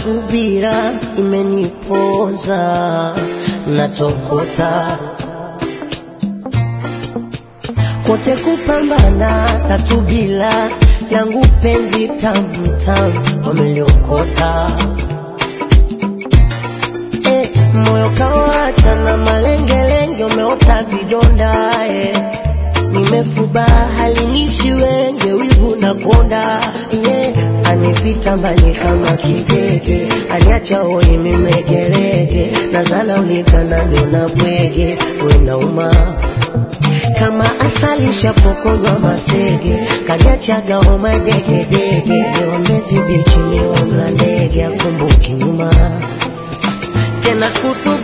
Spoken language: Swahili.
subira imeniponza, natokota kote kupambana, tatu bila yangu penzi tamtam wameliokota eh, moyo kawacha na malengelenge, umeota vidonda eh, nimefuba halinishi wenge, wivu na konda yeah, anipita mbali kama kidege, aliacha hoi mimegerege, nazala ulikana niona bwege, wenauma kama asali shapokonywa masege, kaniachaga homa degedege, niwambezi bichi niwamla ndege, akumbuki nyuma tena kutu